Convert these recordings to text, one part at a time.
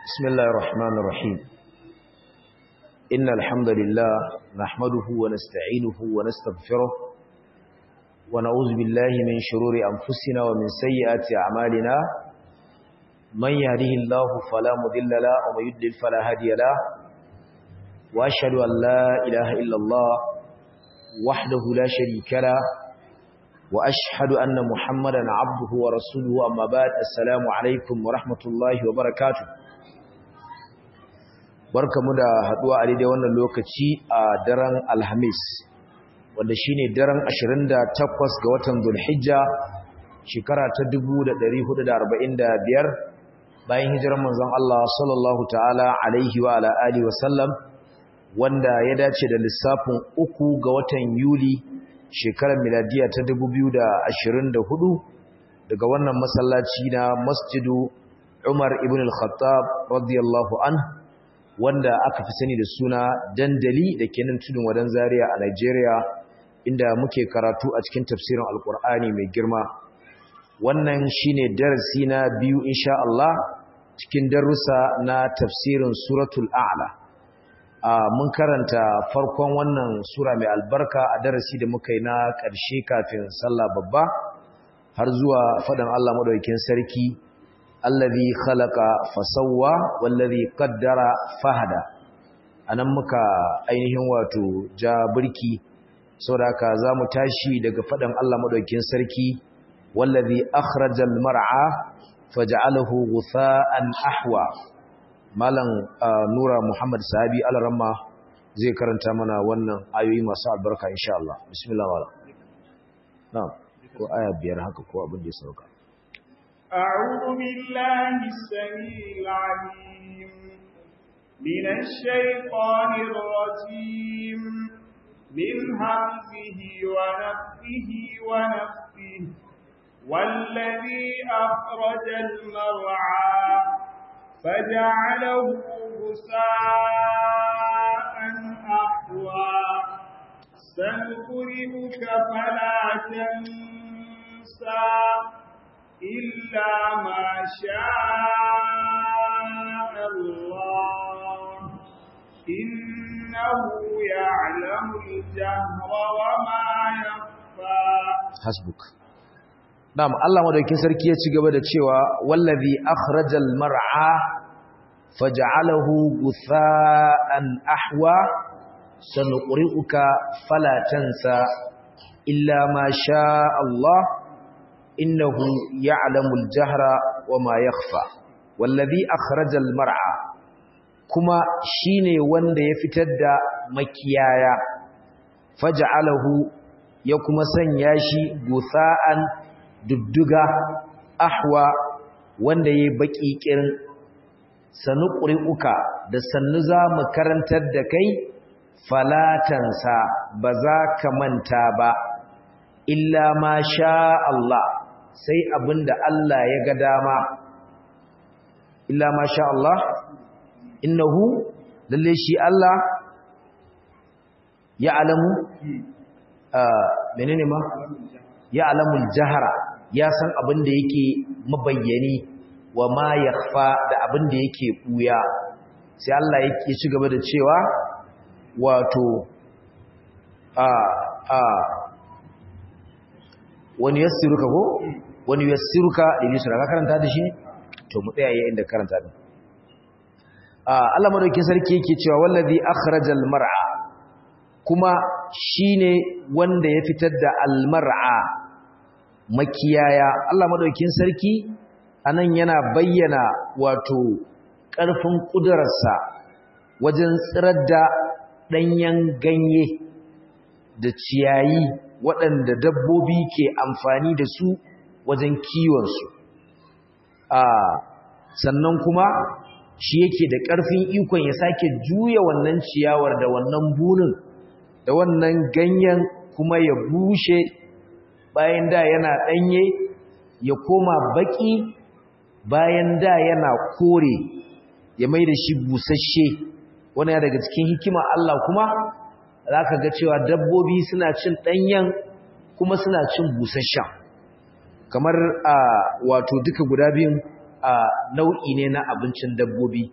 بسم الله الرحمن الرحيم إن الحمد لله نحمده ونستعينه ونستغفره ونعوذ بالله من شرور أنفسنا ومن سيئات أعمالنا من يهده الله فلا مضل له ومن يضلل فلا هادي له وأشهد أن لا إله إلا الله وحده لا شريك له وأشهد أن محمدا عبده ورسوله أما بعد السلام عليكم ورحمة الله وبركاته barkamu da haduwa a daidai wannan lokaci a daren alhamis wanda shine daren 28 ga watan zulhijja shekara ta 1445 bayan hijirar manzon Allah sallallahu ta'ala alaihi wa ala alihi wasallam wanda ya dace da lissafin uku ga watan yuli shekarar miladiya ta 2024 daga wannan masallaci na masjidu Umar ibn al-Khattab radiyallahu anhu wanda aka fi sani da suna dandali da ke nan tudun wadan zaria a Nigeria inda muke karatu a cikin tafsirin alkur'ani mai girma wannan shine darasi na biyu insha Allah cikin darussa na tafsirin suratul a'la mun karanta farkon wannan sura mai albarka a darasi da muka yi na ƙarshe kafin sallah babba har zuwa faɗin Allah madaukakin sarki allazi khalaqa fasawwa wallazi qaddara fahada anan muka ainihin wato ja burki saboda haka zamu tashi daga fadan Allah madaukakin sarki wallazi akhrajal mar'a faj'alahu ghutha'an ahwa malam nura muhammad sahabi alaramma zai karanta mana wannan ayoyi masu albarka insha Allah bismillah wala na'am ko aya biyar haka ko abin da ya sauka أعوذ بالله السميع العليم من الشيطان الرجيم من همزه ونفه ونفه والذي أخرج المرعى فجعله غساء أحوى سنقرئك فلا تنسى إلا ما شاء الله إنه يعلم الجهر وما يخفى حسبك نعم الله مدaukin sarki ya ci gaba da cewa wallazi akhrajal mar'a faj'alahu ghutha'an ahwa sanuqri'uka fala tansa illa ma sha Allah إنه يعلم الجهر وما يخفى والذي أخرج المرعى كما شيني وند يفتد مكيايا فجعله يكما سنياشي غثاء ددغا أحوى wanda ya baki kirin sanu ƙuri'uka da sannu za mu karantar da kai falatansa ba za ka manta ba illa ma sha Allah sai abinda Allah ya ga dama illa ma sha Allah innahu lalle shi Allah ya alamu menene ma ya alamul jahara ya san abinda yake mabayyani wa ma yakhfa da abinda yake buya sai Allah yake ci gaba da cewa wato a a wani yassiruka ko wani yassiruka da yusra ka karanta da shi ne to mu tsaya yayin da karanta din Allah madaukakin sarki yake cewa wallazi akhrajal mar'a kuma shine wanda ya fitar da almar'a makiyaya Allah madaukakin sarki anan yana bayyana wato ƙarfin ƙudurarsa wajen tsirar da ɗanyen ganye da ciyayi waɗanda dabbobi ke amfani da su wajen kiwonsu sannan kuma shi yake da ƙarfin ikon ya sake juya wannan ciyawar da wannan bunin da wannan ganyen kuma ya bushe bayan da yana ɗanye ya koma baƙi bayan da yana kore ya mai da shi busasshe wani daga cikin hikima Allah kuma za ka ga cewa dabbobi suna cin ɗanyen kuma suna cin busasshen kamar a wato duka guda biyun nau'i ne na abincin dabbobi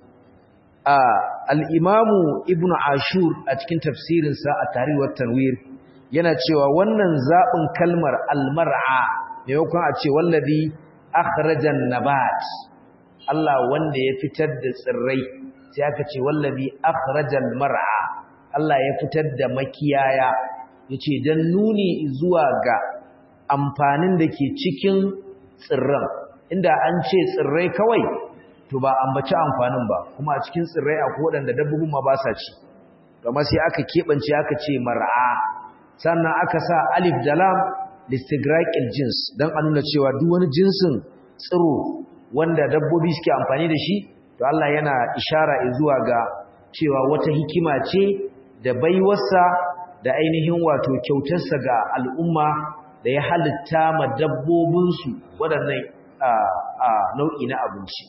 al'imamu ibn ashur a cikin tafsirinsa a tariwar tanwir yana cewa wannan zaɓin kalmar almar'a maimakon a ce wallazi akhrajan nabat Allah wanda ya fitar da tsirrai sai aka ce wallazi akhrajal mar'a Allah ya fitar da makiyaya yace dan nuni zuwa ga amfanin da ke cikin tsirran inda an ce tsirrai kawai to ba ambaci amfanin ba kuma a cikin tsirrai akwai waɗanda dabbobin ma ba sa ci kamar sai aka keɓance aka ce mar'a sannan aka sa alif da lam listigraqil jins dan a nuna cewa duk wani jinsin tsiro wanda dabbobi suke amfani da shi to Allah yana ishara zuwa ga cewa wata hikima ce da baiwarsa da ainihin wato kyautarsa ga al'umma da ya halitta ma dabbobinsu waɗannan nau'i na abinci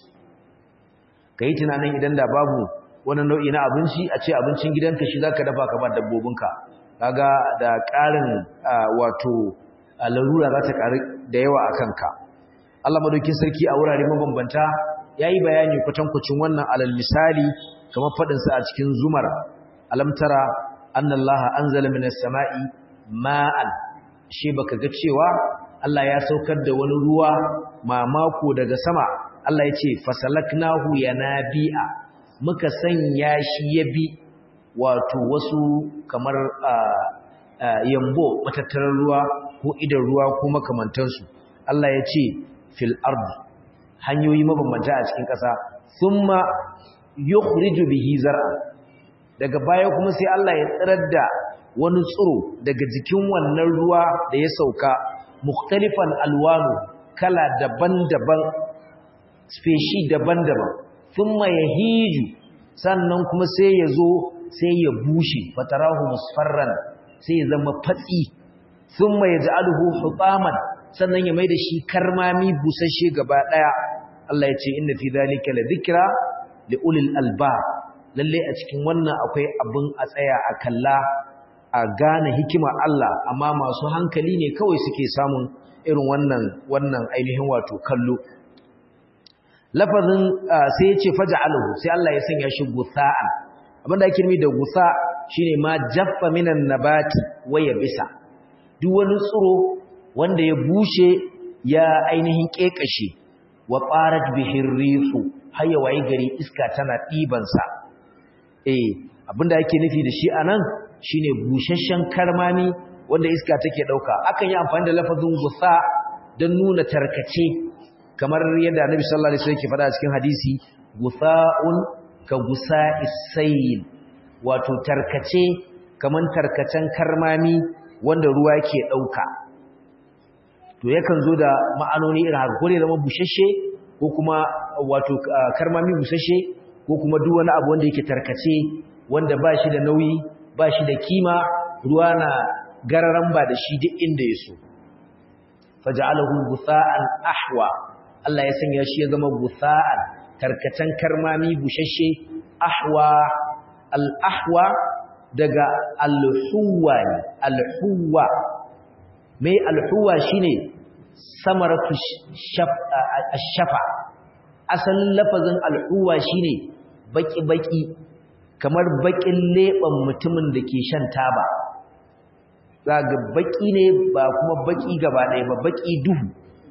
ka yi tunanin idan da babu wani nau'i na abinci a ce abincin gidanka shi za ka dafa ka ba dabbobinka kaga da ƙarin wato larura za ta ƙari da yawa a kanka Allah madaukin sarki a wurare mabambanta ya yi bayani kwatankwacin wannan alal misali kamar faɗinsa a cikin zumar alamtara annallaha anzala minas sama'i ma'an shi baka ga cewa Allah ya saukar da wani ruwa mamako daga sama Allah ya ce fasalaknahu yanabi'a muka sanya shi ya bi wato wasu kamar yambo matattarar ruwa ko idan ruwa ko makamantansu Allah ya ce fil ardi hanyoyi mabambanta a cikin ƙasa thumma yukhriju bihi zar'a daga baya kuma sai Allah ya tsirar da wani tsiro daga jikin wannan ruwa da ya sauka mukhtalifan alwanu kala daban-daban speshi daban-daban thumma yahiju sannan kuma sai ya zo sai ya bushe fatarahu musfarran sai ya zama fatsi thumma yaj'aluhu hutaman sannan ya maida shi karmami busasshe gaba daya Allah ya ce inna fi dhalika la dhikra li ulil albab lalle a cikin wannan akwai abin a tsaya a kalla a gane hikima Allah amma masu hankali ne kawai suke samun irin wannan wannan ainihin wato kallo lafazin sai ya ce faja'aluhu sai Allah ya sanya shi gusa'an abinda ake nufi da gusa shine ma jaffa minan nabati waya bisa duk wani tsiro wanda ya bushe ya ainihin kekashe wa qarat bihir rihu hayya wayi gari iska tana diban sa eh abinda yake nufi da shi anan shine bushashshen karmami wanda iska take dauka akan yi amfani da lafazin gusa don nuna tarkace kamar yadda Annabi sallallahu alaihi wasallam yake faɗa cikin hadisi gusaun ka gusa'is sayl wato tarkace kaman tarkacen karmami wanda ruwa yake dauka to yakan zo da ma'anoni irin haka ko ne zama bushashe ko kuma wato karmami bushashe ko kuma duk wani abu wanda yake tarkace wanda ba shi da nauyi ba shi da kima ruwa na gararan ba da shi duk inda ya so faja'alahu gusa'an ahwa Allah ya sanya shi ya zama gusa'an tarkacen karmami bushashe ahwa al-ahwa daga al-huwa ne al-huwa mai al-huwa shine samaratu shafa asalin lafazin al-huwa shine baki-baki kamar bakin leban mutumin da ke shan taba zaga baki ne ba kuma baki gaba ɗaya ba baki duhu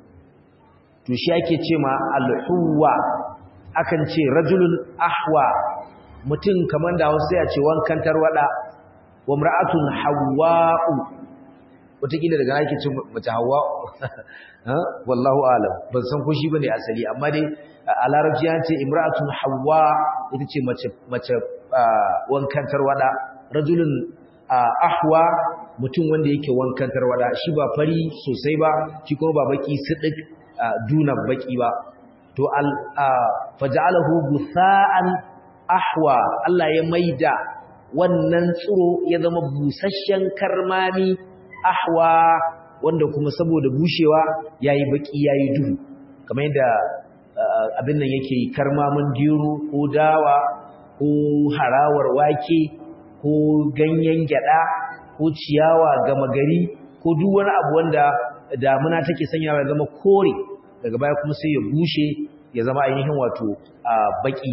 to shi ake ce ma alhuwa akan ce rajulun ahwa mutum kamar da wasu ya ce wankan tarwada wa mar'atun hawa'u wataƙila daga ake ce mace hawa'u wallahu alam ban san ko shi bane asali amma dai a larabci ya ce imra'atun hawa ita ce mace mace wankan tarwada rajulun ahwa mutum wanda yake wankan tarwada shi ba fari sosai ba shi kuma ba baki sidik duna baki ba to al faj'alahu gusa'an ahwa Allah ya maida wannan tsiro ya zama busasshen karmami ahwa wanda kuma saboda bushewa yayi baki yayi duhu kamar yadda abin nan yake karmamin gero ko dawa ko harawar wake ko ganyen gyada ko ciyawa gama gari ko duk wani abu wanda damuna take sanyawa ya zama kore daga baya kuma sai ya bushe ya zama ainihin wato baki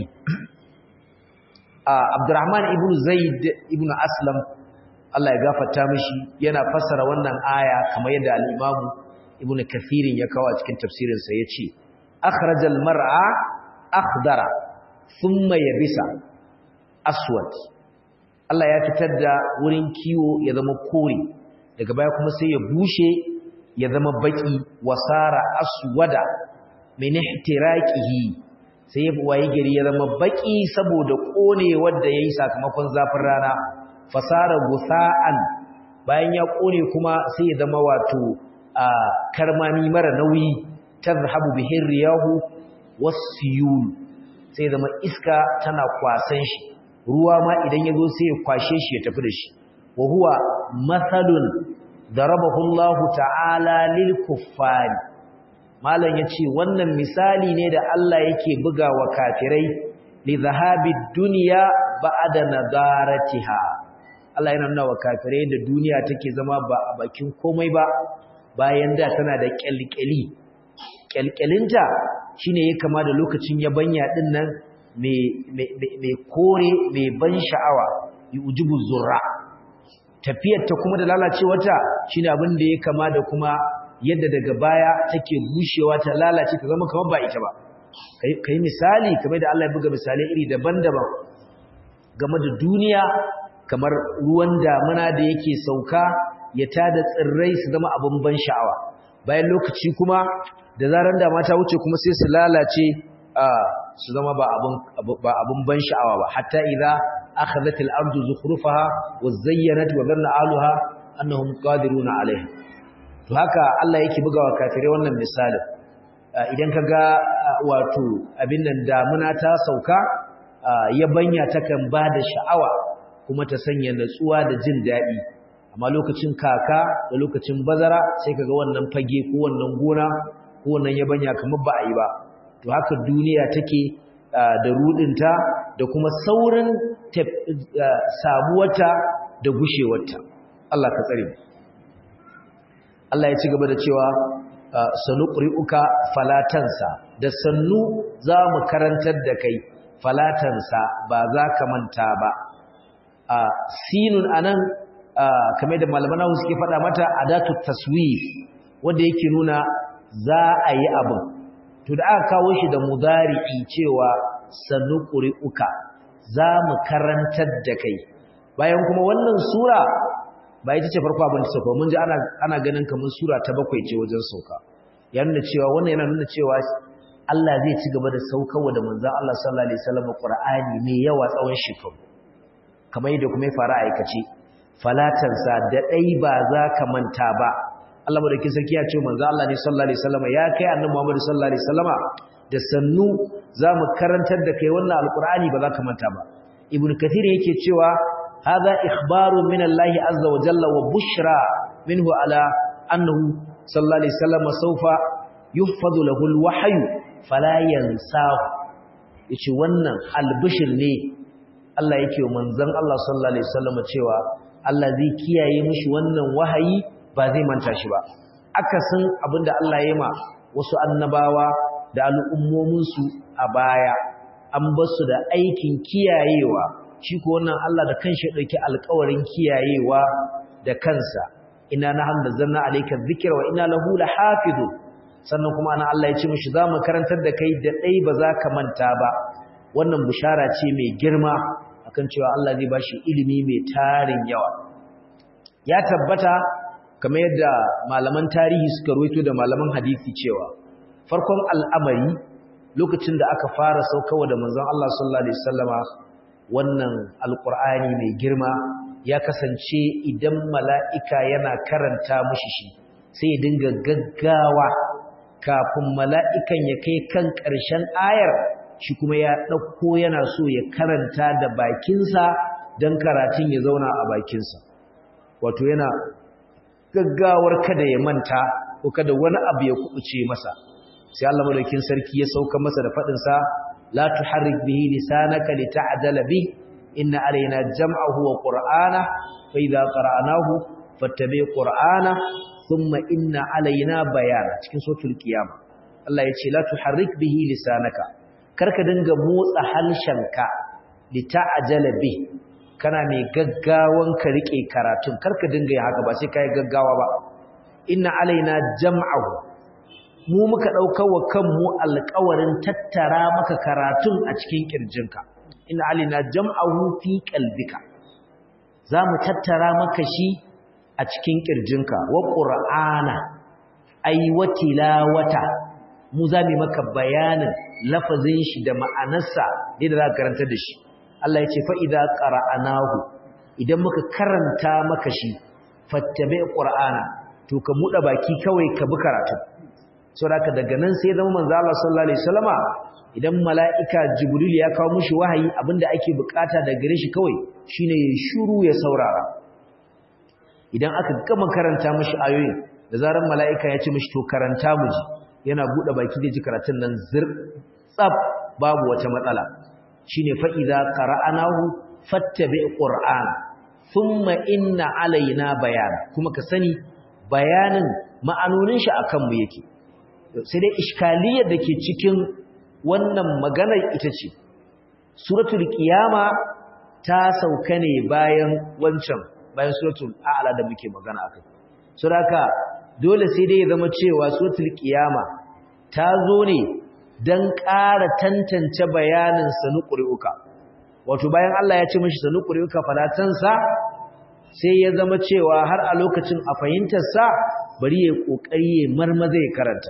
Abdurrahman ibn Zaid ibn Aslam Allah ya gafarta mishi yana fassara wannan aya kamar yadda al-Imam Ibn Kathir ya kawo a cikin tafsirin sa yace akhrajal mar'a akhdara thumma yabisa aswad Allah ya fitar da wurin kiwo ya zama kore daga baya kuma sai ya bushe ya zama baki wasara aswada min ihtiraqihi sai ya waye gari ya zama baki saboda kone wanda yayi sakamakon zafin rana fasara gusa'an bayan ya kone kuma sai ya zama wato a karmami mara nauyi tazhabu bihi riyahu wasiyul sai ya zama iska tana kwasan shi ruwa ma idan yazo sai ya kwashe shi ya tafi da shi wa huwa mathalun darabahu Allah ta'ala lil kuffari malam yace wannan misali ne da Allah yake bugawa kafirai li zahabi dunya ba'da nadaratiha Allah yana nuna wa kafirai da duniya take zama ba a bakin komai ba bayan da tana da kyalkyali kyalkyalinta shine ya kama da lokacin yabanya din nan mai kore mai ban sha'awa yujibu zurra tafiyar ta kuma da lalacewarta shine abin da ya kama da kuma yadda daga baya take bushewa ta lalace ta zama kamar ba ita ba kai misali kamar da Allah ya buga misalai iri daban-daban game da duniya kamar ruwan damuna da yake sauka ya tada tsirrai su zama abin ban sha'awa bayan lokaci kuma da zaran dama ta wuce kuma sai su lalace su zama ba abin ba abin ban sha'awa ba hatta idza akhadhat al-ardu zukhrufaha wa zayyanat wa dhanna ahluha annahum qadiruna 'alayha to haka Allah yake bugawa kafirai wannan misalin idan kaga wato abin nan damuna ta sauka yabanya takan bada sha'awa kuma ta sanya natsuwa da jin daɗi amma lokacin kaka da lokacin bazara sai kaga wannan fage ko wannan gona ko wannan yabanya kamar ba a yi ba to haka duniya take da rudinta da kuma saurin samuwarta da gushewarta Allah ka tsare Allah ya ci gaba da cewa sanuqri'uka falatansa da sannu za mu karantar da kai falatansa ba za ka manta ba a sinun anan kamar da malaman nahu suke faɗa mata adatu taswif wanda yake nuna za a yi abin to da aka kawo shi da mudari'i cewa sanuqri'uka za mu karantar da kai bayan kuma wannan sura ba ita ce farko abin da sauka mun ji ana ana ganin kamar sura ta bakwai ce wajen sauka ya nuna cewa wannan yana nuna cewa Allah zai ci gaba da saukarwa da manzon Allah sallallahu alaihi wasallam Qur'ani mai yawa tsawon shekaru kamar yadda kuma ya fara aikace falatansa da dai ba za ka manta ba Allah madaukakin sarki ya ce manzon Allah ne sallallahu alaihi wasallam ya kai annabi Muhammad sallallahu alaihi wasallama da sannu za mu karantar da kai wannan alqur'ani ba za ka manta ba ibnu kathir yake cewa هذا إخبار من الله عز وجل وبشرى منه على أنه صلى الله عليه وسلم سوف يحفظ له الوحي فلا ينساه yace wannan albishir ne Allah yake wa manzon Allah sallallahu alaihi wasallam cewa Allah zai kiyaye mishi wannan wahayi ba zai manta shi ba akasin abinda Allah ya ma wasu annabawa da al'ummomin su a baya an basu da aikin kiyayewa shi ko wannan Allah da kanshi ya dauki alƙawarin kiyayewa da kansa inna nahnu nazzalna alayka dhikra wa inna lahu lahafizun sannan kuma ana Allah ya ce mishi zamu karantar da kai da dai ba za ka manta ba wannan bushara ce mai girma akan cewa Allah zai bashi ilimi mai tarin yawa ya tabbata kamar yadda malaman tarihi suka ruwaito da malaman hadisi cewa farkon al'amari lokacin da aka fara saukawa da manzon Allah sallallahu alaihi wasallama wannan alkur'ani mai girma ya kasance idan mala'ika yana karanta mushi shi sai ya dinga gaggawa kafin mala'ikan ya kai kan ƙarshen ayar shi kuma ya ɗauko yana so ya karanta da bakinsa don karatun ya zauna a bakinsa wato yana gaggawar kada ya manta ko kada wani abu ya kuɓuce masa sai Allah madaukin sarki ya sauka masa da faɗinsa لا تحرك به لسانك لتعدل به إن علينا جمعه وقرآنه فإذا قرأناه فاتبع قرآنه ثم إن علينا بيانه cikin suratul qiyama Allah ya ce la tuharrik bihi lisanaka karka dinga motsa halshenka lita'jala bi kana mai gaggawan ka rike karatun karka dinga yi haka ba sai kai gaggawa ba inna alaina jam'ahu mu muka daukar wa kanmu alƙawarin tattara maka karatun a cikin kirjinka inna alaina jam'ahu fi qalbika zamu tattara maka shi a cikin kirjinka wa qur'ana ay watilawata mu zamu maka bayanin lafazin shi da ma'anarsa da za ka karanta da shi Allah ya ce fa idza qara'anahu idan muka karanta maka shi fattabi qur'ana to ka muda baki kawai ka bi karatu saboda daga nan sai zama manzo Allah sallallahu alaihi wasallama idan mala'ika jibril ya kawo mushi wahayi abinda ake bukata da gare shi kawai shine ya shiru ya saurara idan aka gama karanta mushi ayoyin da zaran mala'ika ya ce mushi to karanta mu ji yana bude baki da ji karatun nan zir tsab babu wata matsala shine fa idza qara'anahu fattabi qur'an thumma inna alaina bayan kuma ka sani bayanin ma'anonin shi akan mu yake sai dai iskaliyar dake cikin wannan maganar ita ce suratul qiyama ta sauka ne bayan wancan bayan suratul a'la da muke magana akai saboda dole sai dai ya zama cewa suratul qiyama ta zo ne dan ƙara tantance bayanin sanu ƙuri'uka wato bayan Allah ya ce mishi sanu ƙuri'uka falatansa sai ya zama cewa har a lokacin a fahimtarsa bari ya ƙoƙari ya marmaza ya karanta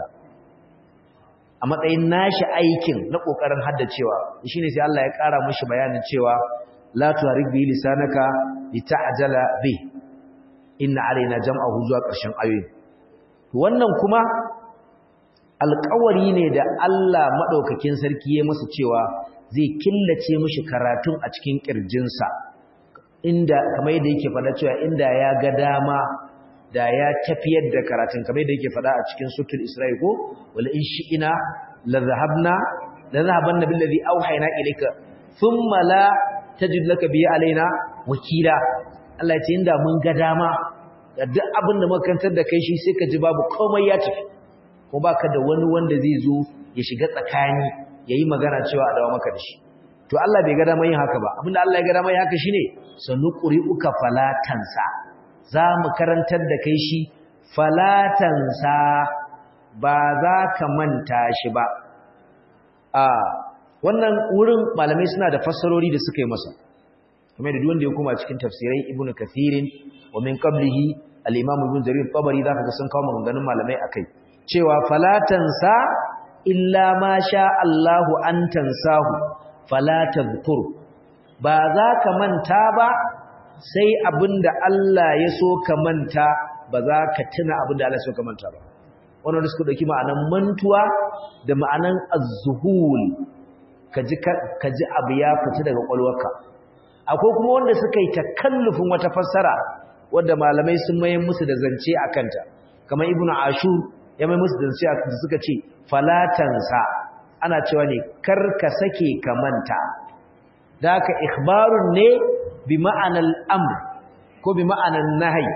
a matsayin nashi aikin na ƙoƙarin haddacewa shi ne sai Allah ya ƙara mishi bayanin cewa la tuharik bi lisanaka lita'jala bi inna alaina jam'ahu zuwa ƙarshen ayoyi wannan kuma alƙawari ne da Allah maɗaukakin sarki ya masa cewa zai killace mishi karatun a cikin ƙirjinsa inda kamar yadda yake faɗa cewa inda ya ga dama da ya tafiyar da karatun kamar yadda yake faɗa a cikin sutul isra'i ko wala in shi'ina la zahabna la zahabanna billazi auhayna ilayka thumma la tajid laka bi alaina wakila Allah ya ce inda mun ga dama da duk abin da makantar da kai shi sai ka ji babu komai ya tafi ko baka da wani wanda zai zo ya shiga tsakani yayi magana cewa a dawo maka da shi to Allah bai ga dama yin haka ba abinda Allah ya ga dama yin haka shine sanuqri'uka falatansa za mu karantar da kai shi falatansa ba za ka manta shi ba a wannan wurin malamai suna da fassarori da suka yi masa kamar da wanda ya koma cikin tafsirai ibnu kathirin wa min qablihi al-imam ibn jarir tabari zaka ga sun kawo maganganun malamai akai cewa falatansa illa ma sha Allahu an tansahu fala tadhkur ba za ka manta ba sai abinda Allah ya so ka manta ba za ka tuna abinda Allah ya so ka manta ba wannan da suka dauki ma'anan mantuwa da ma'anan az-zuhul kaji kaji abu ya fita daga kwalwarka akwai kuma wanda suka yi takallufin wata fassara wanda malamai sun maye musu da zance akanta kamar ibnu ashur ya mai musu da zance da suka ce falatansa ana cewa ne kar ka sake ka manta da haka ikhbarun ne bi ma'anal amr ko bi ma'anan nahyi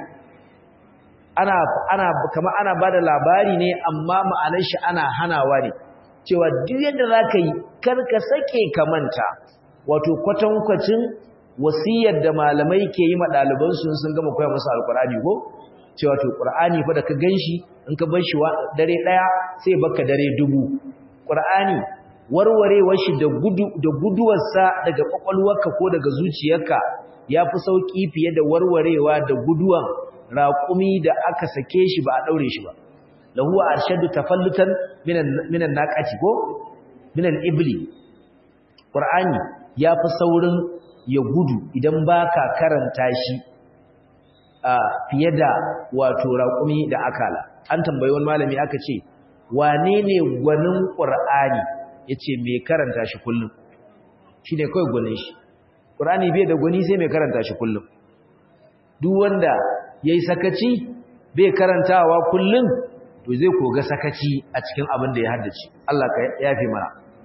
ana ana kamar ana bada labari ne amma ma'anar shi ana hanawa ne cewa duk yadda zaka yi kar ka sake ka manta wato kwatankwacin wasiyar da malamai ke yi ma ɗaliban su sun gama koya musu alkur'ani ko cewa to qur'ani fa da ka ganshi in ka bar shi dare daya sai baka dare dubu qur'ani warwarewar shi da gudu da guduwarsa daga kwakwalwarka ko daga zuciyarka yafi sauki fiye da warwarewa da guduwan raƙumi da aka sake shi ba a daure shi ba lahu arshadu tafallutan minan minan naqati ko minan ibli qur'ani yafi saurin ya gudu idan baka karanta shi a fiye da wato raƙumi da akala an tambayi wani malami aka ce wane ne gwanin ƙur'ani ya ce mai karanta shi kullum shi ne kawai gwanin shi ƙur'ani bai da gwani sai mai karanta shi kullum duk wanda ya yi sakaci bai karantawa kullum to zai koga sakaci a cikin abin da ya haddace Allah ka yafe mana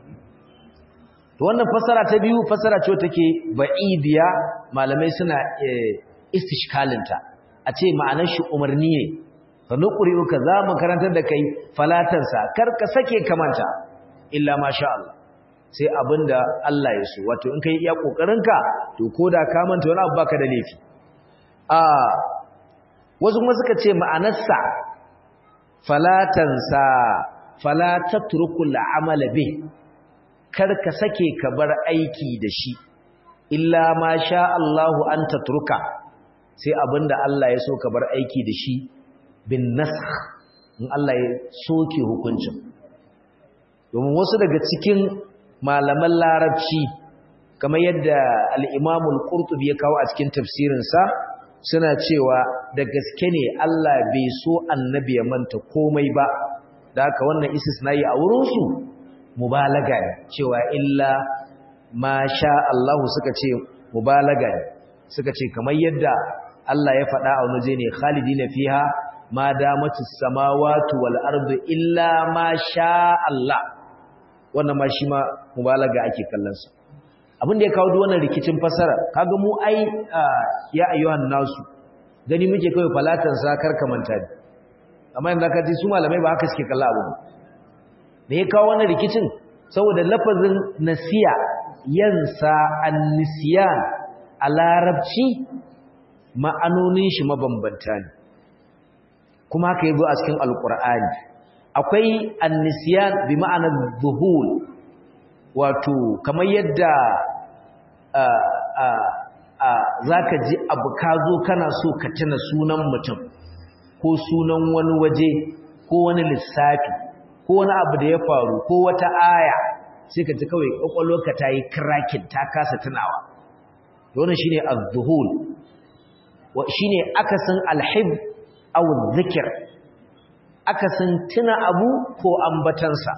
to wannan fassara ta biyu fassara ce take ba'idiya malamai suna istishkalinta a ce ma'anar shi umarni ne sanuqri'uka za mu karantar da kai falatansa kar ka sake kamanta illa masha Allah sai abinda Allah ya so wato in kai iya kokarinka to koda ka manta wani abu baka da laifi a wasu kuma suka ce ma'anarsa falatansa fala tatrukul amala bih kar ka sake ka bar aiki da shi illa ma sha Allahu an tatruka sai abinda Allah ya so ka bar aiki da shi bin nasakh in Allah ya soke hukuncin domin wasu daga cikin malaman larabci kamar yadda al-Imam al-Qurtubi ya kawo a cikin tafsirinsa suna cewa da gaske ne Allah bai so annabi ya manta komai ba da haka wannan istisnai a wurinsu mubalaga ne cewa illa ma sha Allah suka ce mubalaga ne suka ce kamar yadda Allah ya faɗa a wani ne khalidina fiha ma damatus samawati wal ardu illa ma sha Allah wannan ma shi ma mubalaga ake kallon sa abin da ya kawo wannan rikicin fasara kaga mu ai ya ayyuhan nasu gani muke kai falatan sa karka manta ne amma yanzu ka ji su malamai ba haka suke kalla abu me ya kawo wannan rikicin saboda lafazin nasiya yansa annisiyan a larabci ma'anonin shi mabambanta ne kuma haka yazo a cikin alqur'ani akwai annisiyan bi ma'anar zuhul wato kamar yadda za ka ji abu ka zo kana so ka tuna sunan mutum ko sunan wani waje ko wani lissafi ko wani abu da ya faru ko wata aya sai ka ji kawai ƙwaƙwalwarka ta yi krakin ta kasa tunawa wannan shine az-zuhul wa shine akasin alhib aw dhikr akasin tuna abu ko ambatansa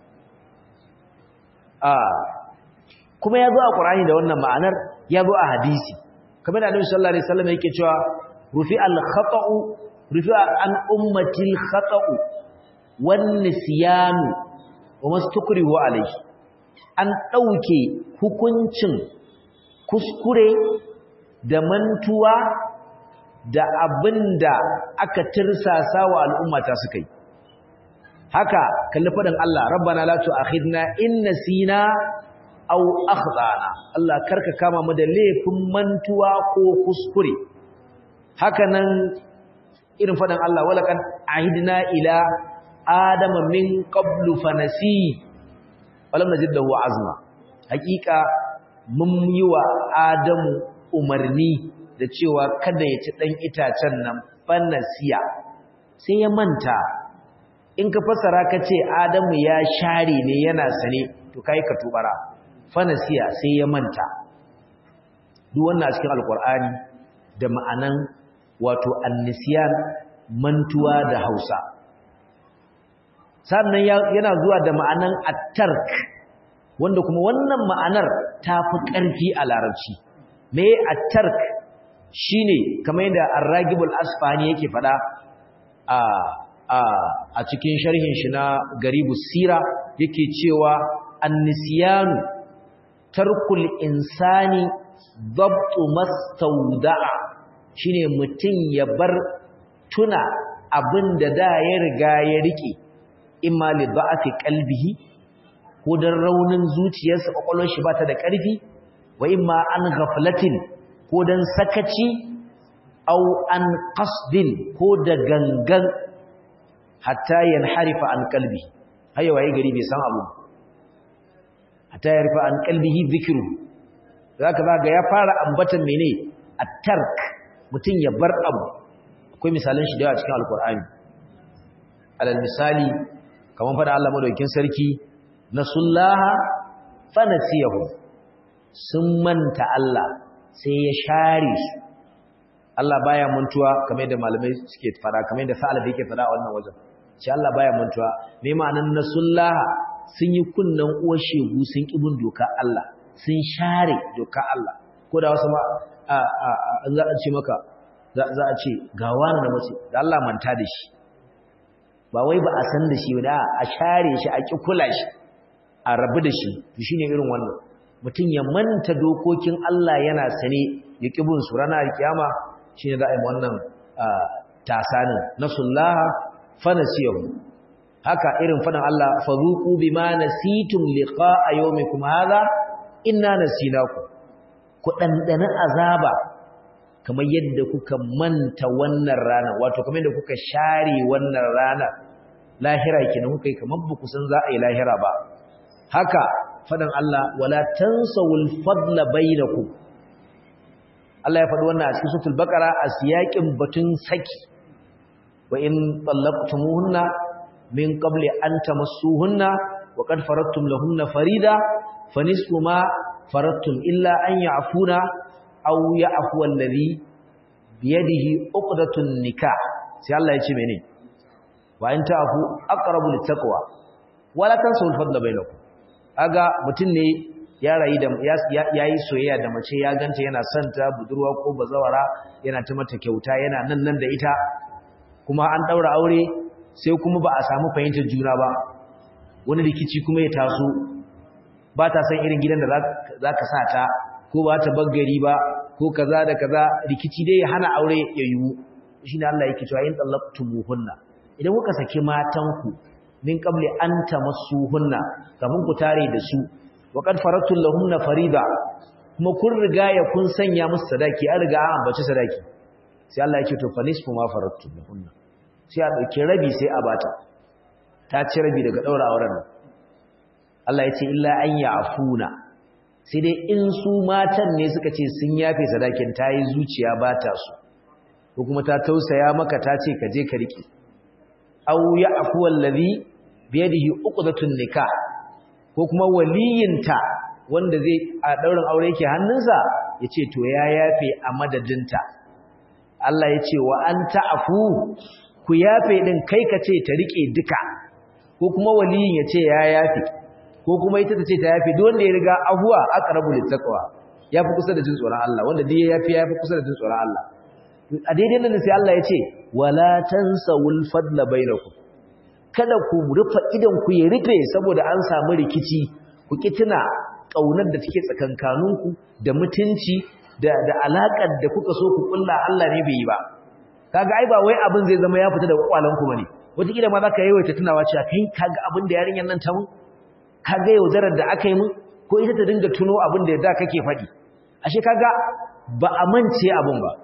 kuma ya zo a ƙur'ani da wannan ma'anar ya zo a hadisi kamar da annabi sallallahu alaihi wasallam yake cewa rufi al-khata'u rufi an ummati al-khata'u wan nisyan wa mastukrihu alayhi an dauke hukuncin kuskure da mantuwa da abinda aka tirsasa wa al'ummata suka yi haka kalli faɗin Allah rabbana la tu'akhidna in nasina aw akhdana Allah karka kama mu da laifin mantuwa ko kuskure haka nan irin faɗin Allah walaqad ahidna ila adama min qablu fanasi walam najid lahu azma hakika mun yi wa adamu umarni da cewa kada ya ci dan itacen nan fanasiya sai ya manta in ka fassara ka ce adamu ya share ne yana sane to kai ka tubara fanasiya sai ya manta duk wannan a cikin alkur'ani da ma'anan wato annisiyan mantuwa da hausa sannan yana zuwa da ma'anan attark wanda kuma wannan ma'anar ta fi ƙarfi a larabci me attark shine kamar yadda arragibul asfani yake faɗa a a cikin sharhin shi na garibus sira yake cewa annisiyanu tarkul insani dabtu mastauda'a shine mutum ya bar tuna abinda da ya riga ya rike imma li da'ati qalbihi ko dan raunin zuciyarsa kokolon shi bata da ƙarfi wa imma an ghaflatin ko dan sakaci au an qasdin ko da gangan hatta yanharifa an qalbi haye waye gari bai san abu hatta yarfa an qalbihi dhikru zaka zaga ya fara ambatan mene at-tark mutun ya bar abu akwai misalan shi da yawa cikin alqur'ani alal misali kaman fada Allah madaukakin sarki nasullaha fanasiyahu sun manta Allah sai ya share su Allah baya mantuwa kamar yadda malamai suke fara kamar yadda sa'ala yake fara a wannan wajen shi Allah baya mantuwa me ma'anan nasullaha sun yi kunnan uwar shegu sun kibin doka Allah sun share doka Allah ko da wasu ma a a za a ce maka za a ce ga wani da mace da Allah manta da shi ba wai ba a san da shi ba a share shi a ki kula shi a rabu da shi to shine irin wannan mutum ya manta dokokin Allah yana sane ya kibin su ranar kiyama shine za a yi wannan tasanin nasullaha fanasiyahu haka irin fadan Allah fazuqu bima nasitum liqa'a yawmikum hadha inna nasinakum ku dandana azaba kamar yadda kuka manta wannan rana wato kamar yadda kuka share wannan rana lahira kenan kuka yi kamar ba ku san za a yi lahira ba haka fadan Allah wala tansawul fadla bainakum Allah ya faɗi wannan a cikin suratul baqara a siyakin batun saki wa in tallaqtumuhunna min qabli an tamassuhunna wa qad faradtum lahunna farida fanisfu ma faradtum illa an ya'funa aw ya'fu alladhi bi yadihi uqdatun nikah sai Allah ya ce mene wa in ta'fu aqrabu littaqwa wala tansawul fadla bainakum aga mutun ne ya rayu da yayi soyayya da mace ya ganta yana son ta budurwa ko bazawara yana ta mata kyauta yana nan nan da ita kuma an daura aure sai kuma ba a samu fahimtar juna ba wani rikici kuma ya taso ba ta san irin gidan da za ka sa ta ko ba ta baggari ba ko kaza da kaza rikici dai ya hana aure ya yiwu shi ne Allah yake cewa yin tsallaqtumuhunna idan kuka saki matanku min qabli an tamassuhunna kamun ku tare da su wa qad faradtu lahunna farida kuma kun riga ya kun sanya musu sadaki an riga an ambaci sadaki sai Allah yake to fanisfu ma faradtu lahunna sai a dauki rabi sai a bata ta ci rabi daga daura auren nan Allah ya ce illa an ya'funa sai dai in su matan ne suka ce sun yafe sadakin ta yi zuciya ba ta su ko kuma ta tausaya maka ta ce ka je ka riƙe aw ya'fu allazi bi yadihi uqdatun nikah ko kuma waliyinta wanda zai a daurin aure yake hannunsa yace to ya yafe a madadinta Allah ya ce wa an ta'fu ku yafe din kai ka ce ta riƙe duka ko kuma waliyin ya ce ya yafe ko kuma ita ta ce ta yafe duk wanda ya riga ahuwa aqrabu littaqwa yafi kusa da jin tsoron Allah wanda duk ya yafi yafi kusa da jin tsoron Allah a daidai nan sai Allah ya ce wala tansawul fadla bainakum kada ku rufa idan ku ya rufe saboda an samu rikici ku kituna kaunar da take tsakankaninku da mutunci da da alakar da kuka so ku kulla Allah ne bai yi ba kaga ai ba wai abin zai zama ya fita da kwalanku bane wata kila ma zaka yawaita tunawa cewa kai kaga abin da yarinyar nan ta mun kaga yaudarar da aka yi mun ko ita ta dinga tuno abin da da kake faɗi ashe kaga ba a mance abin ba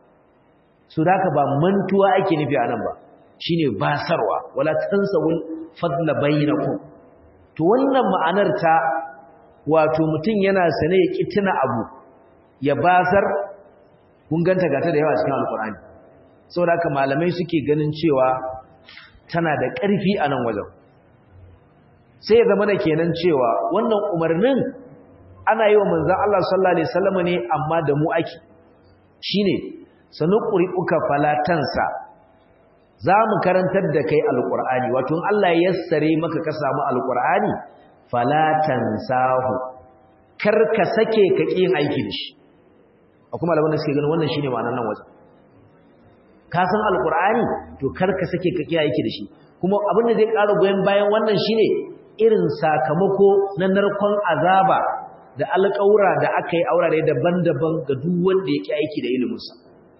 su daka ba mantuwa ake nufi a nan ba shine basarwa wala tansawul fadla bainakum to wannan ma'anar ta wato mutum yana sane ya kitina abu ya basar kun ganta gata da yawa cikin alkur'ani saboda haka malamai suke ganin cewa tana da ƙarfi a nan wajen sai ya zama da kenan cewa wannan umarnin ana yi wa manzan Allah sallallahu Alaihi wasallam ne amma da mu ake shi ne sanuƙuri uka falatansa za mu karantar da kai alƙur'ani wato in Allah ya yassare maka ka samu alƙur'ani falatansahu kar ka sake ka ƙi yin aiki da shi a kuma malaman da suke ganin wannan shine ma'anar nan wajen ka san alƙur'ani to kar ka sake ka ƙi aiki da shi kuma abin da zai ƙara goyon bayan wannan shine irin sakamako na narkon azaba da alƙawura da aka yi aurare daban-daban ga duk wanda yake aiki da iliminsa.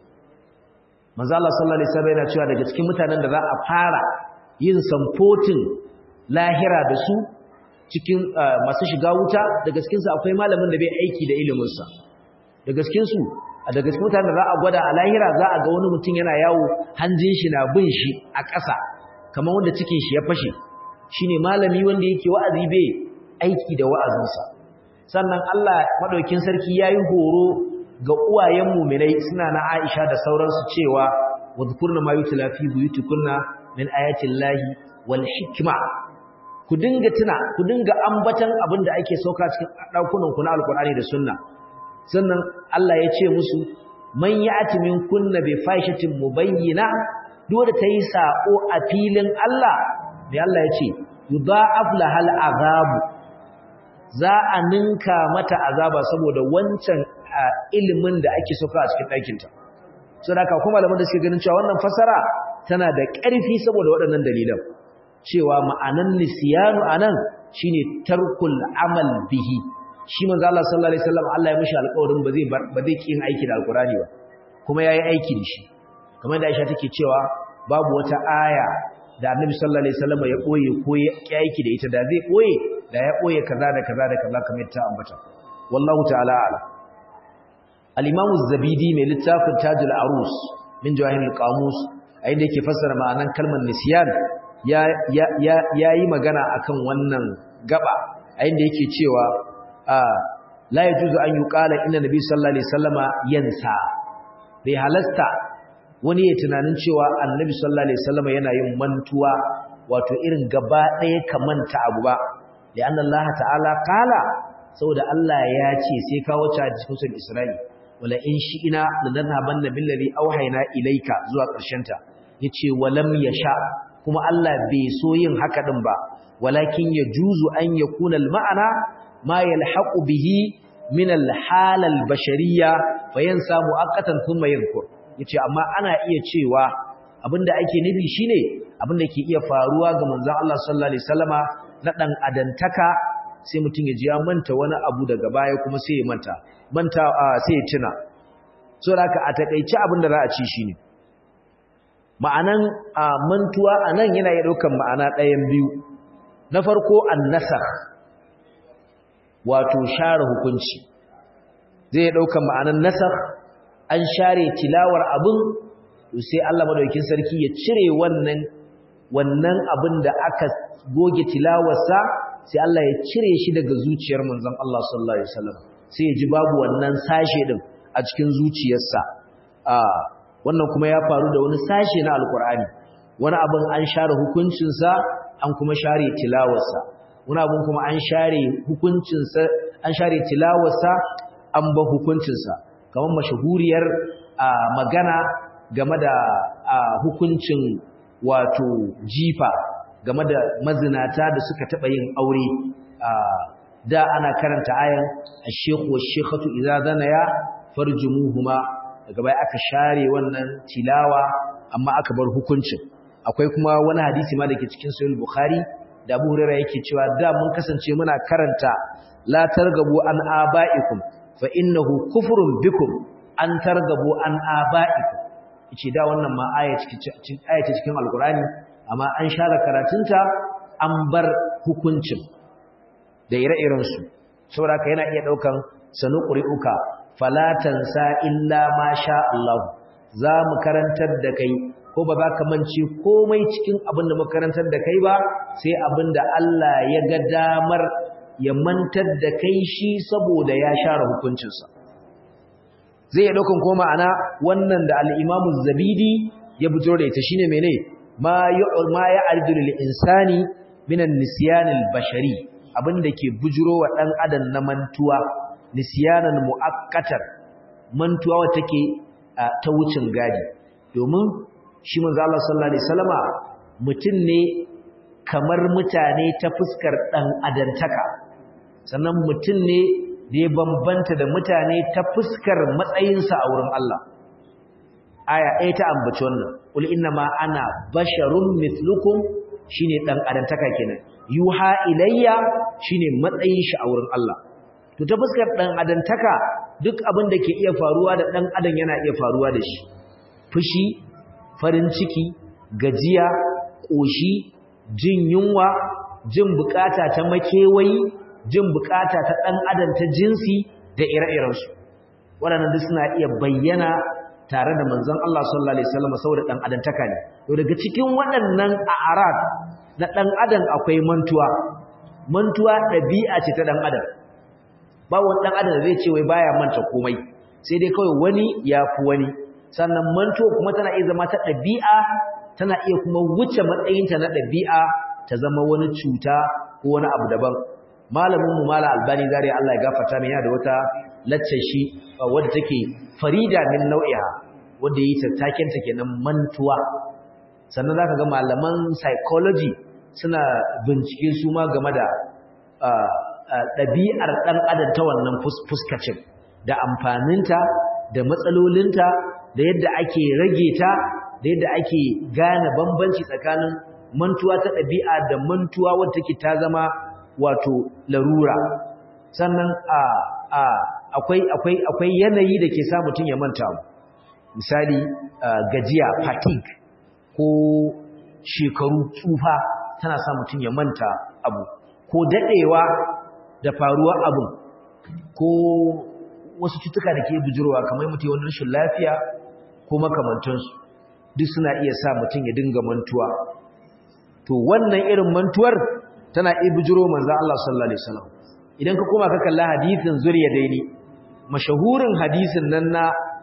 Manzo Allah sallallahu alaihi wasallam yana cewa daga cikin mutanen da za a fara yin samfotin lahira da su cikin masu shiga wuta daga cikin su akwai malamin da bai aiki da iliminsa. Daga cikin su daga cikin mutanen da za a gwada a lahira za a ga wani mutum yana yawo hanjin shi na bin shi a ƙasa kamar wanda cikin shi ya fashe shine malami wanda yake wa'azi bai aiki da wa'azinsa sannan Allah madaukin sarki yayi horo ga uwayen mu'minai suna na Aisha da sauransu cewa wadhkurna ma yutla fi buyutikunna min ayati llahi wal hikma ku dinga tuna ku dinga ambatan abin da ake sauka cikin dakunan ku na alqur'ani da sunna sannan Allah ya ce musu man ya'ti min kunna bi fahishatin mubayyina duk da tayi sako a filin Allah da Allah ya ce yudha'af lahal azabu za a ninka mata azaba saboda wancan ilimin da ake soka a cikin ɗakinta so da kuma malaman da suke ganin cewa wannan fasara tana da ƙarfi saboda waɗannan dalilan cewa ma'anan nisiyanu anan shine tarkul amal bihi shi manzo Allah sallallahu alaihi wasallam Allah ya mishi alƙawarin ba zai ba zai kin aiki da alqurani ba kuma yayi aiki da shi kamar da Aisha take cewa babu wata aya da Annabi sallallahu alaihi wasallam ya boye ko ya yake da ita da zai boye da ya boye kaza da kaza da kaza kamar ta ambata wallahu ta'ala ala al-Imam az-Zabidi mai littafin Tajul Arus min Jawahir al-Qamus a inda yake fassara ma'anan kalmar nisyan ya ya yayi magana akan wannan gaba a inda yake cewa la yajuzu an yuqala inna nabi sallallahu alaihi wasallama yansa bai halasta wani ya tunanin cewa annabi sallallahu alaihi wasallama yana yin mantuwa wato irin gaba ɗaya kamanta abu ba da anna Allah ta'ala qala saboda Allah ya ce sai ka wuce a cikin sunan Isra'i wala in shi'ina lanadhabanna billazi auhayna ilayka zuwa ƙarshen ta yace walam yasha kuma Allah bai so yin haka din ba walakin yajuzu an yakuna al-ma'ana ma yalhaqu bihi min al-hal al-bashariyya fayansa mu'aqqatan thumma yadhkur yace amma ana iya cewa abinda ake nufi shine abinda ke iya faruwa ga manzon Allah sallallahu alaihi wasallama na dan adantaka sai mutum ya ji ya manta wani abu daga baya kuma sai ya manta manta sai ya tuna so haka a takeice abinda za a ci shine ma'anan mantuwa anan yana iya daukan ma'ana ɗayan biyu na farko an-nasakh wato share hukunci zai ɗauka ma'anar nasar an share tilawar abin sai Allah madaukakin sarki ya cire wannan wannan abin da aka goge tilawarsa sai Allah ya cire shi daga zuciyar manzon Allah sallallahu alaihi wasallam sai ya ji babu wannan sashe din a cikin zuciyarsa a wannan kuma ya faru da wani sashe na alkur'ani wani abin an share hukuncinsa an kuma share tilawarsa wani abin kuma an share hukuncinsa an share tilawarsa an ba hukuncinsa kamar mashahuriyar magana game da hukuncin wato jifa game da mazinata da suka taɓa yin aure da ana karanta ayan ash-shaykhu wash-shaykhatu idza zanaya farjumuhuma daga bai aka share wannan tilawa amma aka bar hukuncin akwai kuma wani hadisi ma dake cikin sahih bukhari da Abu Hurairah yake cewa da mun kasance muna karanta la targabu an abaikum fa innahu kufrun bikum an targabu an abaikum yace da wannan ma aya cikin aya cikin alqurani amma an share karatunta an bar hukuncin da ire-iren su saboda yana iya daukan sanu qur'uka fala tansa illa ma sha Allah za mu karantar da kai ko ba za ka mance komai cikin abin da makarantar da kai ba sai abin da Allah ya ga damar ya mantar da kai shi saboda ya share hukuncinsa zai ya ɗaukan koma ana wannan da al'imamu zabidi ya fito da ita shine mene ma ya aridul insani minan nisyanil bashari abin da ke bujiro wa ɗan adam na mantuwa nisyanan mu'akkatar mantuwa wata take ta wucin gadi domin shi manzo Allah sallallahu alaihi wasallama mutum ne kamar mutane ta fuskar dan adantaka sannan mutum ne da ya bambanta da mutane ta fuskar matsayinsa a wurin Allah aya ɗaya ta ambaci wannan qul inna ma ana basharun mithlukum shine dan adantaka kenan yuha ilayya shine matsayin shi a wurin Allah to ta fuskar dan adantaka duk abin da ke iya faruwa da dan adam yana iya faruwa da shi fushi farin ciki gajiya ƙoshi jin yunwa jin bukata ta makewayi jin bukata ta ɗan adam ta jinsi da ire-irensu waɗannan duk suna iya bayyana tare da manzon Allah sallallahu alaihi wasallam saboda ɗan adam taka ne to daga cikin waɗannan a'rad na ɗan adam akwai mantuwa mantuwa ɗabi'a ce ta ɗan adam ba wani ɗan adam da zai ce wai baya manta komai sai dai kawai wani ya fi wani sannan mantuwa kuma tana iya zama ta ɗabi'a tana iya kuma wuce matsayinta na ɗabi'a ta zama wani cuta ko wani abu daban malamin mu mala albani zari Allah ya gafarta mai yana da wata laccar shi wadda take farida min nau'iha wadda yi tattaken ta kenan mantuwa sannan zaka ga malaman psychology suna bincike su ma game da ɗabi'ar ɗan adam ta wannan fuskacin da amfaninta da matsalolinta da yadda ake rage ta da yadda ake gane bambanci tsakanin mantuwa ta ɗabi'a da mantuwa wadda take ta zama wato larura sannan a a akwai akwai akwai yanayi da ke sa mutum ya manta misali gajiya fatigue ko shekaru tsufa tana sa mutum ya manta abu ko dadewa da faruwa abu ko wasu cutuka da ke bujurwa kamar mutum wani rashin lafiya ko makamantansu duk suna iya sa mutum ya dinga mantuwa to wannan irin mantuwar tana iya bujuro manzo Allah sallallahu alaihi wasallam idan ka koma ka kalla hadisin zuriya daini mashahurin hadisin nan na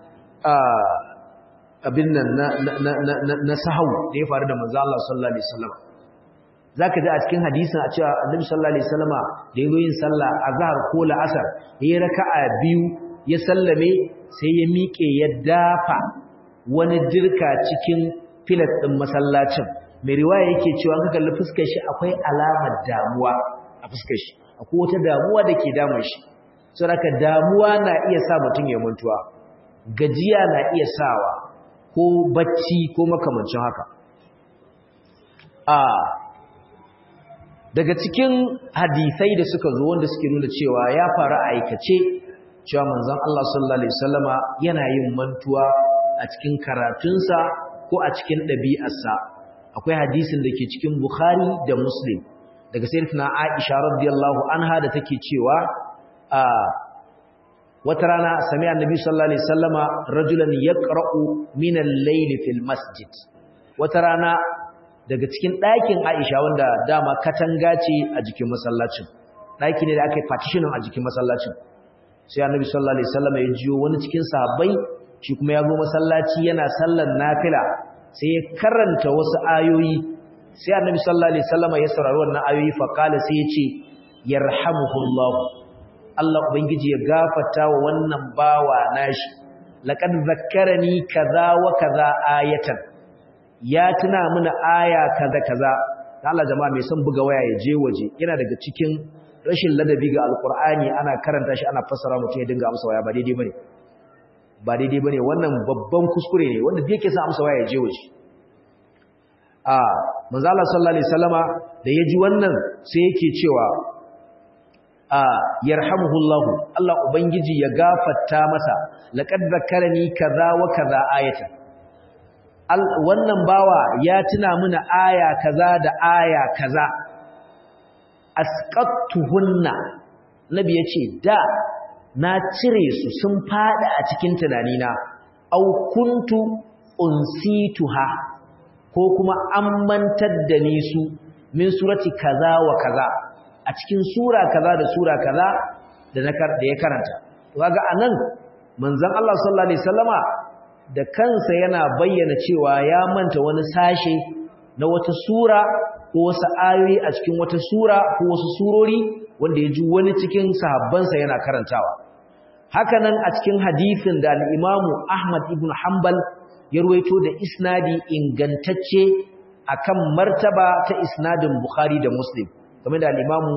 abin nan na sahau da ya faru da manzo Allah sallallahu alaihi wasallam zaka ji a cikin hadisin a cewa Annabi sallallahu alaihi wasallama da yayin yin sallah azhar ko la'asar yayin raka'a biyu ya sallame sai ya miƙe ya dafa wani dirka cikin filas din masallacin mai riwaya yake cewa ka kalli fuskar shi akwai alamar damuwa a fuskar shi akwai wata damuwa da ke damun shi saboda damuwa na iya sa mutum ya mantuwa gajiya na iya sawa ko bacci ko makamancin haka a daga cikin hadisai da suka zo wanda suke nuna cewa ya faru a aikace cewa manzon Allah sallallahu alaihi wasallama yana yin mantuwa a cikin karatunsa ko a cikin ɗabi'arsa akwai hadisin da ke cikin Bukhari da Muslim daga sayyidatina Aisha radiyallahu anha da take cewa a wata rana sami annabi sallallahu alaihi wasallama rajulan yaqra'u min al-layl fil masjid wata rana daga cikin ɗakin Aisha wanda dama katanga ce a jikin masallacin ɗaki ne da aka yi partitioning a jikin masallacin sai annabi sallallahu alaihi wasallama ya jiyo wani cikin sahabbai shi kuma ya zo masallaci yana sallar nafila sai ya karanta wasu ayoyi sai annabi sallallahu alaihi wasallama ya saurari wannan ayoyi fa kala sai ya ce yarhamuhullahu Allah Ubangiji ya gafata wa wannan bawa nashi laqad zakkarani kaza wa kaza ayatan ya tuna mana aya kaza kaza Allah jama'a mai son buga waya ya je waje yana daga cikin rashin ladabi ga alqur'ani ana karanta shi ana fassara mutum ya dinga amsa waya ba daidai bane ba daidai bane wannan babban kuskure ne wanda yake sa amsa waya ya je waje a manzo Allah sallallahu alaihi wasallama da ya ji wannan sai yake cewa a yarhamuhullahu Allah ubangiji ya gafarta masa laqad zakkarani kaza wa kaza ayatan wannan bawa ya tuna mana aya kaza da aya kaza asqattuhunna nabi yace da na cire su sun fada a cikin tunanina au kuntu unsituha ko kuma an mantar da ni su min surati kaza wa kaza a cikin sura kaza da sura kaza da na da ya karanta kaga anan manzon Allah sallallahu alaihi wasallama da kansa yana bayyana cewa ya manta wani sashe na wata sura ko wasu ayoyi a cikin wata sura ko wasu surori wanda ya ji wani cikin sahabbansa yana karantawa hakanan a cikin hadisin da al-Imam Ahmad ibn Hanbal ya ruwaito da isnadi ingantacce akan martaba ta isnadin Bukhari da Muslim game da al-Imam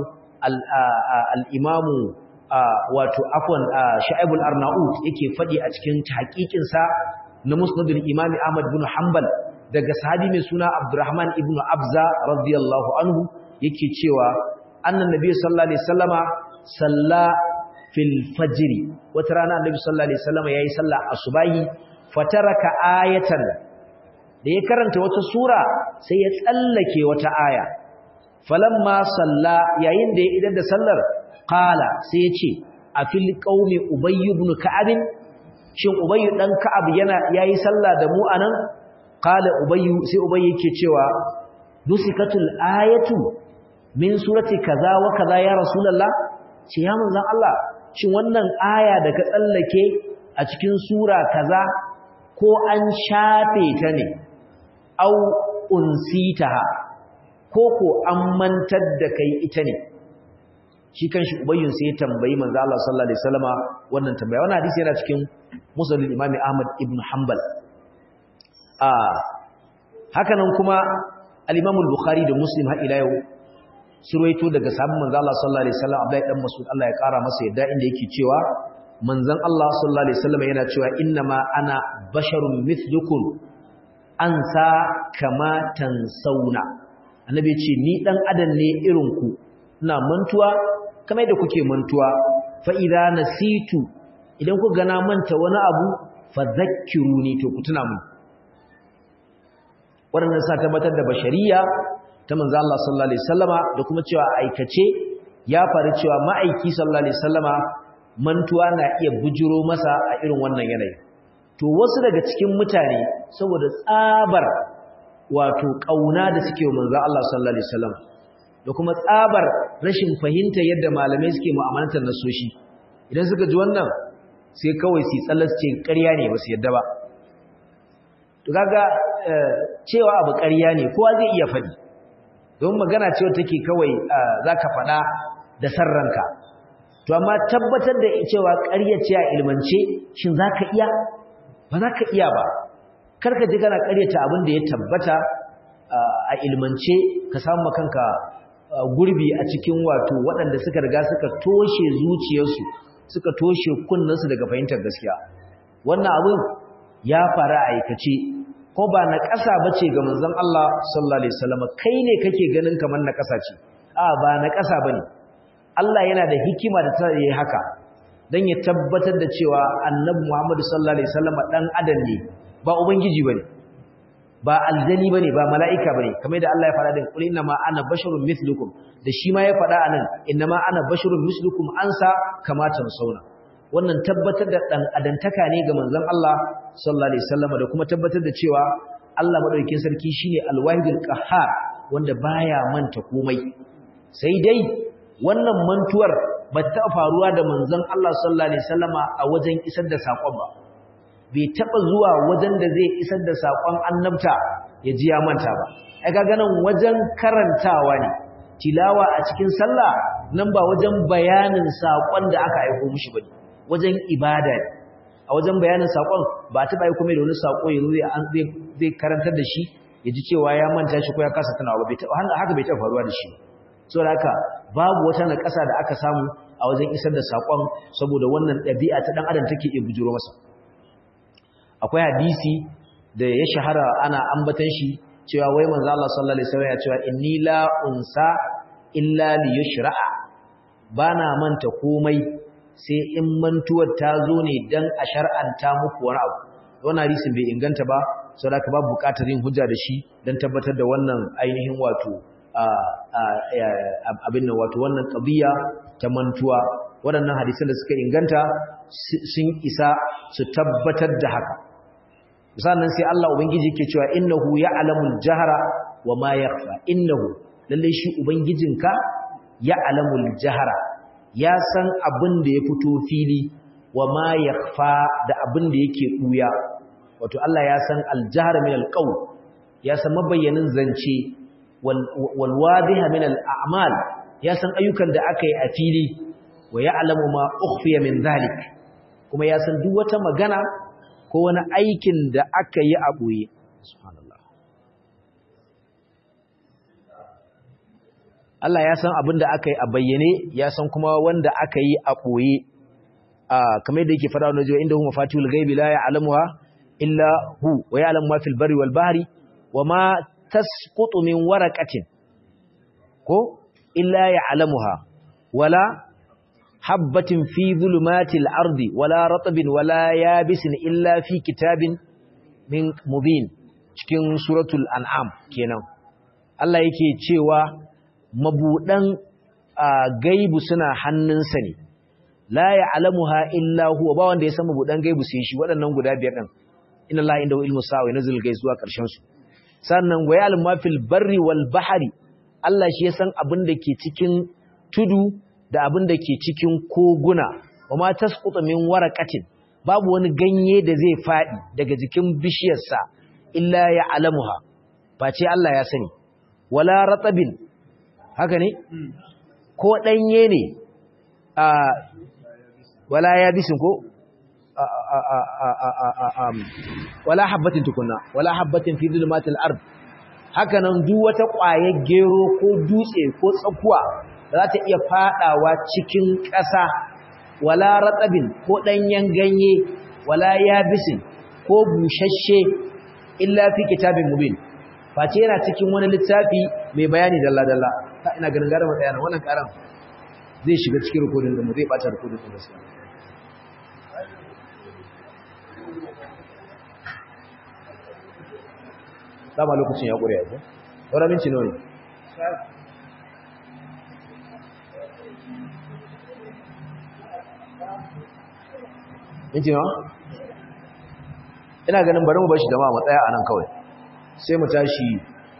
al-Imam wato afwan Shu'aib al-Arnaut yake fadi a cikin tahqiqin sa na Musnad al-Imam Ahmad ibn Hanbal daga sahabi mai suna Abdurrahman ibn Abza radiyallahu anhu yake cewa annan nabi sallallahu alaihi wasallama salla fil fajr wata rana annabi sallallahu alaihi wasallama yayi sallah asubahi fataraka ayatan da ya karanta wata sura sai ya tsallake wata aya falamma salla yayin da ya idar da sallar qala sai ya ce a fil qaumi ubay ibn ka'ab shin ubay dan ka'ab yana yayi sallah da mu anan qala ubay sai ubay yake cewa dusikatul ayatu min surati kaza wa kaza ya rasulullah ce ya manzon Allah shin wannan aya da ka tsallake a cikin sura kaza ko an shafe ta ne au unsitaha ko ko an mantar da kai ita ne shi kanshi ubayyun sai ya tambayi manzo Allah sallallahu alaihi wasallama wannan tambaya wannan hadisi yana cikin musnad al-imam Ahmad ibn Hanbal a hakanan kuma al-imam al-Bukhari da Muslim har ila yau surwaito daga sahabban manzo Allah sallallahu alaihi wasallam Abdullahi dan Mas'ud Allah ya kara masa yadda inda yake cewa manzon Allah sallallahu alaihi wasallam yana cewa innama ana basharun mithlukum ansa kama tansauna annabi ce ni dan adam ne irin ku ina mantuwa kamar da kuke mantuwa fa idza nasitu idan ku gana manta wani abu fadhakkiruni to ku tuna mun wannan sa tabbatar da bashariya ta manzo Allah sallallahu alaihi wasallama da kuma cewa aikace ya faru cewa ma'aiki sallallahu alaihi wasallama mantuwa na iya bujiro masa a irin wannan yanayi to wasu daga cikin mutane saboda tsabar wato kauna da suke wa manzo Allah sallallahu alaihi wasallam da kuma tsabar rashin fahimta yadda malamai suke mu'amalantar nasoshi idan suka ji wannan sai kawai su tsallas ce ƙarya ne ba su yadda ba to kaga cewa abu ƙarya ne kowa zai iya faɗi don magana cewa take kawai zaka faɗa da sarranka to amma tabbatar da cewa ƙarya ce a ilmance shin zaka iya ba zaka iya ba karka ji kana ƙaryata abin da ya tabbata a ilmance ka samu kanka gurbi a cikin wato waɗanda suka riga suka toshe zuciyarsu suka toshe kunnansu daga fahimtar gaskiya wannan abin ya fara a aikace ko ba na ƙasa bace ga manzon Allah sallallahu alaihi wasallam kai ne kake ganin kamar na ƙasa ce a ba na ƙasa bane Allah yana da hikima da ta yi haka dan ya tabbatar da cewa annabi Muhammad sallallahu alaihi wasallam dan adam ne ba ubangiji bane ba aljani bane ba mala'ika bane kamar da Allah ya faɗa din qul inna ma ana basharun mithlukum da shi ma ya faɗa anan inna ma ana basharun mithlukum ansa kama tansawna wannan tabbatar da dan adantaka ne ga manzon Allah sallallahu alaihi wasallam da kuma tabbatar da cewa Allah madaukakin sarki shine alwahidul qahhar wanda baya manta komai sai dai wannan mantuwar ba ta faruwa da manzon Allah sallallahu alaihi wasallama a wajen isar da sakon ba bai taba zuwa wajen da zai isar da sakon annabta ya ji ya manta ba ai ga ganin wajen karantawa ne tilawa a cikin sallah nan ba wajen bayanin sakon da aka aika mishi bane wajen ibada ne a wajen bayanin sakon ba ta bai kuma da wani sako yanzu zai zai karantar da shi ya ji cewa ya manta shi ko ya kasa tunawa ba haka bai taɓa faruwa da shi saboda haka babu wata na ƙasa da aka samu a wajen isar da sakon saboda wannan ɗabi'a ta ɗan adam take iya bujuro masa akwai hadisi da ya shahara ana ambatan shi cewa wai manzo Allah sallallahu alaihi wasallam ya cewa inni la unsa illa li yushra'a bana manta komai sai in mantuwar ta zo ne dan a shar'anta muku wani abu wannan hadisin bai inganta ba saboda ka babu buƙatar yin hujja da shi dan tabbatar da wannan ainihin wato abin nan wato wannan qadiya ta mantuwa waɗannan hadisan da suka inganta sun isa su tabbatar da haka sannan sai Allah ubangiji ke cewa innahu ya'lamul jahra wa ma yakhfa innahu lalle shi ubangijinka ya'lamul jahra ya san abin da ya fito fili wa ma yakhfa da abin da yake buya wato Allah ya san al-jahr min al-qawl ya san mabayyanin zance wal wadiha min al-a'mal ya san ayyukan da aka yi a fili wa ya'lamu ma ukhfiya min dhalik kuma ya san duk wata magana ko wani aikin da aka yi a ɓoye. Allah ya san abin da aka yi a bayyane, ya san kuma wanda aka yi a ɓoye, kamar da yake fara wani jiwa inda hu mafatihul gaibi la ya alamuwa illa hu wa ya alamuwa fil bari wal bahari wa ma tasqutu min waraqatin ko illa ya alamuha wala habbatin fi zulumatil ardi wala ratbin wala yabisin illa fi kitabin min mubin cikin suratul an'am kenan Allah yake cewa mabudan gaibu suna hannunsa ne la ya'lamuha illa huwa ba wanda ya san mabudan gaibu sai shi waɗannan guda biyar din inna Allah indahu ilmu sa'a wa nazil gaiz zuwa ƙarshen su sannan wa ya'lamu ma fil barri wal bahri Allah shi ya san abin da ke cikin tudu da abin da ke cikin koguna wa ma tasqutu min waraqatin babu wani ganye da zai fadi daga jikin bishiyarsa illa ya alamuha face Allah ya sani wala ratabin haka ne ko danye ne a wala yabisin ko wala habbatin tukunna wala habbatin fi zulmatil ard haka nan duk wata ƙwayar gero ko dutse ko tsakuwa za ta iya fadawa cikin ƙasa wala ratsabin ko ɗanyen ganye wala yabisin ko bushashe illa fi kitabin mubin face yana cikin wani littafi mai bayani dalla-dalla ta ina ganin gara matsaya na wannan karan zai shiga cikin rikodin da mu zai bata rikodin da gaskiya dama lokacin ya ƙure yanzu ɗaura minci nawa ne minti nawa ina ganin bari mu bashi jama'a mu tsaya a nan kawai sai mu tashi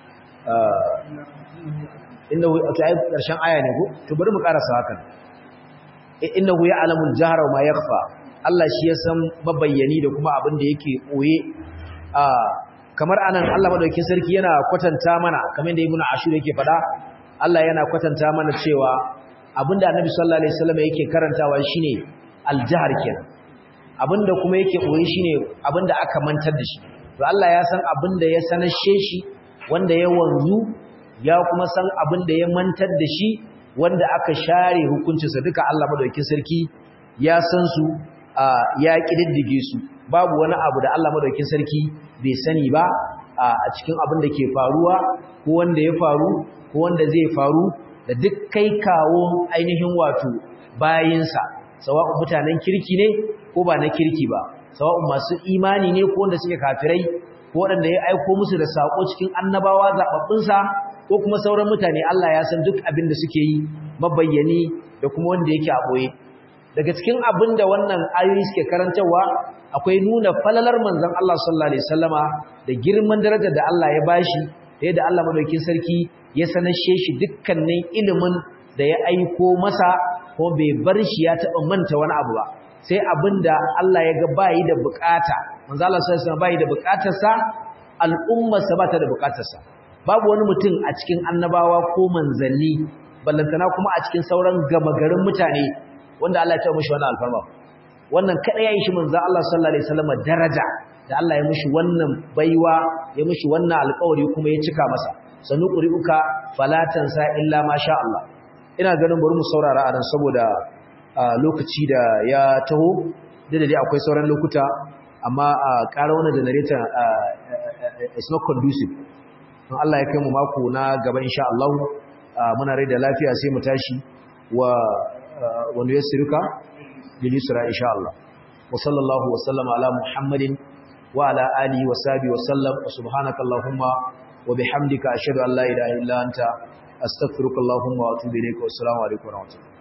inda wato ai karshen aya ne ko to bari mu karasa hakan innahu ya'lamul jahra wa ma yakhfa Allah shi ya san mabayyani da kuma abin da yake boye a kamar anan Allah madaukakin sarki yana kwatanta mana kamar da Ibn Ashur yake faɗa Allah yana kwatanta mana cewa abinda Annabi sallallahu alaihi wasallam yake karantawa shine al-jahr kenan abinda kuma yake boye shine abinda aka mantar da shi to Allah ya san abinda ya sanashe shi wanda ya wanzu ya kuma san abinda ya mantar da shi wanda aka share hukuncinsa duka Allah madaukakin sarki ya san su ya kididdige su babu wani abu da Allah madaukakin sarki bai sani ba a cikin abin da ke faruwa ko wanda ya faru ko wanda zai faru da duk kai kawo ainihin wato bayinsa sawa'un mutanen kirki ne ko ba na kirki ba sawa'un masu imani ne ko wanda suke kafirai ko wanda ya aiko musu da sako cikin annabawa zababbunsa ko kuma sauran mutane Allah ya san duk abin da suke yi mabayyani da kuma wanda yake a boye daga cikin abin da wannan ayoyi suke karantarwa akwai nuna falalar manzon Allah sallallahu alaihi wasallama da girman darajar da Allah ya bashi da yadda Allah madaukakin sarki ya sanashe shi dukkanin ilimin da ya aiko masa ko bai bar shi ya taɓa manta wani abu ba sai abinda Allah ya ga bayi da bukata manzo Allah sallallahu alaihi wasallam bayi da bukatarsa al'ummarsa ba ta da bukatarsa babu wani mutum a cikin annabawa ko manzanni ballantana kuma a cikin sauran gama garin mutane wanda Allah ya taɓa mishi wannan alfarma wannan kada ya yi shi manzo Allah sallallahu alaihi wasallam daraja da Allah ya mishi wannan baiwa ya mishi wannan alƙawari kuma ya cika masa sanu quri'uka falatan sa illa ma sha Allah ina ganin bari mu saurara a nan saboda lokaci da ya taho da dai akwai sauran lokuta amma a ƙara wannan generator is not conducive in Allah ya kai mu mako na gaba insha Allah muna rai da lafiya sai mu tashi wa wanda ya siruka bil yusra insha Allah wa sallallahu wa sallama ala muhammadin wa ala alihi wa sahbihi wa sallam wa subhanaka allahumma wa bihamdika ashhadu an la ilaha illa anta astaghfiruka allahumma wa atubu ilayka wa assalamu alaikum wa rahmatullahi